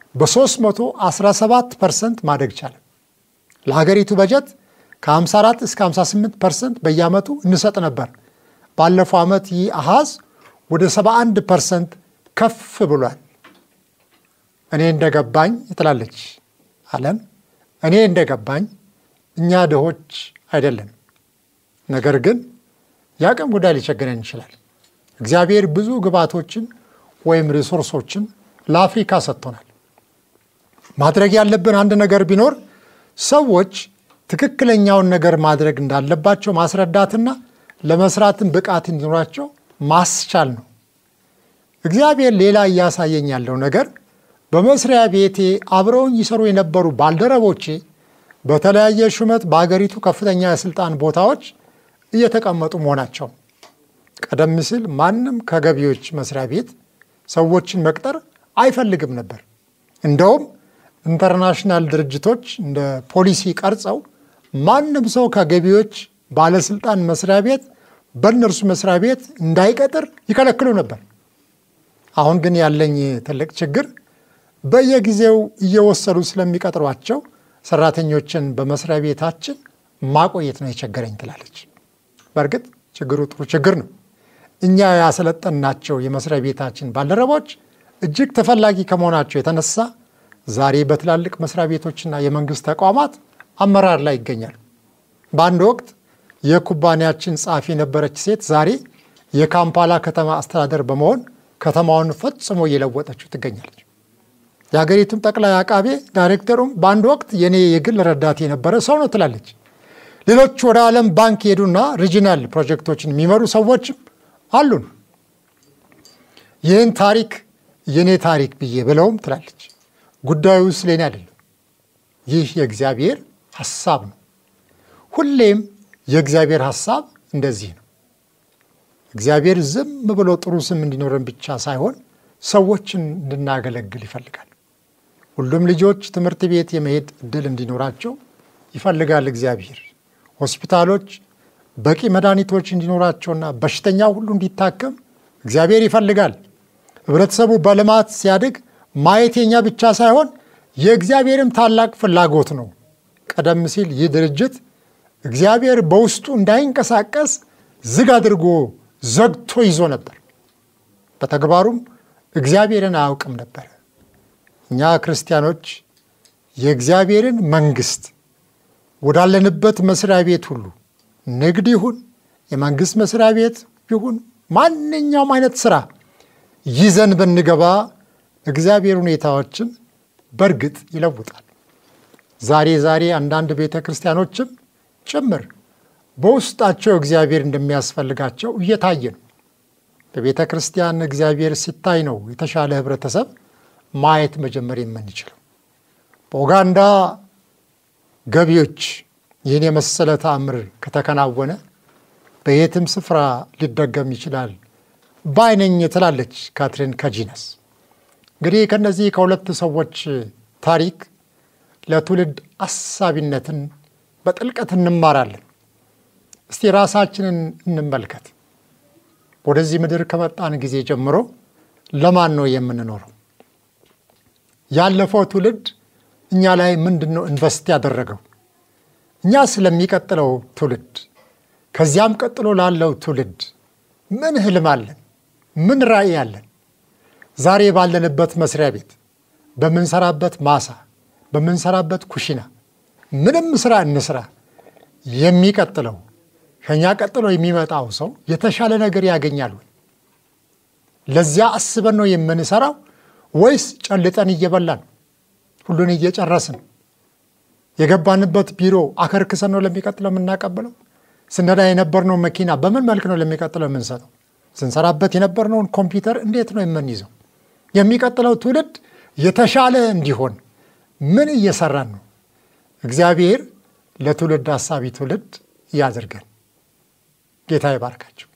በ317 ፐርሰንት ማደግ ቻለ። ለሀገሪቱ በጀት ከ54 እስከ 58 ፐርሰንት በየዓመቱ እንሰጥ ነበር። ባለፈው ዓመት ይህ አሃዝ ወደ 71 ፐርሰንት ከፍ ብሏል። እኔ እንደገባኝ ትላለች አለም። እኔ እንደገባኝ እኛ ድሆች አይደለም፣ ነገር ግን የአቅም ጉዳይ ሊቸግረን ይችላል። እግዚአብሔር ብዙ ግብዓቶችን ወይም ሪሶርሶችን ለአፍሪካ ሰጥቶናል። ማድረግ ያለብን አንድ ነገር ቢኖር ሰዎች ትክክለኛውን ነገር ማድረግ እንዳለባቸው ማስረዳትና ለመስራትን ብቃት እንዲኖራቸው ማስቻል ነው። እግዚአብሔር ሌላ እያሳየኝ ያለው ነገር በመስሪያ ቤቴ አብረውኝ ይሰሩ የነበሩ ባልደረቦቼ በተለያየ ሹመት በአገሪቱ ከፍተኛ የስልጣን ቦታዎች እየተቀመጡ መሆናቸው። ቀደም ሲል ማንም ከገቢዎች መስሪያ ቤት ሰዎችን መቅጠር አይፈልግም ነበር። እንደውም ኢንተርናሽናል ድርጅቶች እንደ ፖሊሲ ቀርጸው ማንም ሰው ከገቢዎች ባለስልጣን መስሪያ ቤት በእነርሱ መስሪያ ቤት እንዳይቀጥር ይከለክሉ ነበር። አሁን ግን ያለኝ ትልቅ ችግር በየጊዜው እየወሰዱ ስለሚቀጥሯቸው ሰራተኞችን በመስሪያ ቤታችን ማቆየት ነው የቸገረኝ ትላለች። በእርግጥ ችግሩ ጥሩ ችግር ነው። እኛ ያሰለጠናቸው የመስሪያ ቤታችን ባልደረቦች እጅግ ተፈላጊ ከመሆናቸው የተነሳ ዛሬ በትላልቅ መስሪያ ቤቶችና የመንግስት ተቋማት አመራር ላይ ይገኛሉ። በአንድ ወቅት የኩባንያችን ጸሐፊ የነበረች ሴት ዛሬ የካምፓላ ከተማ አስተዳደር በመሆን ከተማውን ፈጽሞ እየለወጠችው ትገኛለች። የሀገሪቱም ጠቅላይ አቃቤ ዳይሬክተሩም በአንድ ወቅት የኔ የግል ረዳት የነበረ ሰው ነው ትላለች። ሌሎች ወደ ዓለም ባንክ የሄዱና ሪጂናል ፕሮጀክቶችን የሚመሩ ሰዎችም አሉን። ይህን ታሪክ የእኔ ታሪክ ብዬ ብለውም ትላለች። ጉዳዩ ስለ እኔ አይደለም። ይህ የእግዚአብሔር ሐሳብ ነው። ሁሌም የእግዚአብሔር ሐሳብ እንደዚህ ነው። እግዚአብሔር ዝም ብሎ ጥሩ ስም እንዲኖረን ብቻ ሳይሆን ሰዎችን እንድናገለግል ይፈልጋል። ሁሉም ልጆች ትምህርት ቤት የመሄድ እድል እንዲኖራቸው ይፈልጋል እግዚአብሔር። ሆስፒታሎች በቂ መድኃኒቶች እንዲኖራቸውና በሽተኛው ሁሉ እንዲታከም እግዚአብሔር ይፈልጋል። ህብረተሰቡ በልማት ሲያድግ ማየት የኛ ብቻ ሳይሆን የእግዚአብሔርም ታላቅ ፍላጎት ነው። ቀደም ሲል ይህ ድርጅት እግዚአብሔር በውስጡ እንዳይንቀሳቀስ ዝግ አድርጎ ዘግቶ ይዞ ነበር። በተግባሩም እግዚአብሔርን አያውቅም ነበር። እኛ ክርስቲያኖች የእግዚአብሔርን መንግስት ወዳለንበት መስሪያ ቤት ሁሉ ንግድ ይሁን የመንግስት መስሪያ ቤት ይሁን ማንኛውም አይነት ስራ ይዘን ብንገባ እግዚአብሔር ሁኔታዎችን በእርግጥ ይለውጣል። ዛሬ ዛሬ አንዳንድ ቤተ ክርስቲያኖችም ጭምር በውስጣቸው እግዚአብሔር እንደሚያስፈልጋቸው እየታየ ነው። በቤተ ክርስቲያን እግዚአብሔር ሲታይ ነው የተሻለ ህብረተሰብ ማየት መጀመር የምንችለው። በኡጋንዳ ገቢዎች ይህን የመሰለ ተአምር ከተከናወነ በየትም ስፍራ ሊደገም ይችላል ባይነኝ ትላለች ካትሪን ከጂነስ። እንግዲህ ከነዚህ ከሁለት ሰዎች ታሪክ ለትውልድ አሳቢነትን በጥልቀት እንማራለን። እስቲ ራሳችንን እንመልከት። ወደዚህ ምድር ከመጣን ጊዜ ጀምሮ ለማን ነው የምንኖረው? ያለፈው ትውልድ እኛ ላይ ምንድን ነው ኢንቨስት ያደረገው? እኛ ስለሚቀጥለው ትውልድ ከዚያም ቀጥሎ ላለው ትውልድ ምን ህልም አለን? ምን ራዕይ አለን? ዛሬ ባለንበት መስሪያ ቤት፣ በምንሰራበት ማሳ፣ በምንሰራበት ኩሽና ምንም ስራ እንስራ፣ የሚቀጥለው ከኛ ቀጥሎ የሚመጣው ሰው የተሻለ ነገር ያገኛል ወይ? ለዚያ አስበን ነው የምንሰራው ወይስ ጨልጠን እየበላን ሁሉን እየጨረስን የገባንበት ቢሮ አከርክሰን ነው ለሚቀጥለው የምናቀብለው? ስነዳ የነበርነው መኪና በምን መልክ ነው ለሚቀጥለው የምንሰጠው? ስንሰራበት የነበርነውን ኮምፒውተር እንዴት ነው የምንይዘው? የሚቀጥለው ትውልድ የተሻለ እንዲሆን ምን እየሰራን ነው? እግዚአብሔር ለትውልድ ሀሳቢ ትውልድ ያድርገን። ጌታ ይባርካቸው።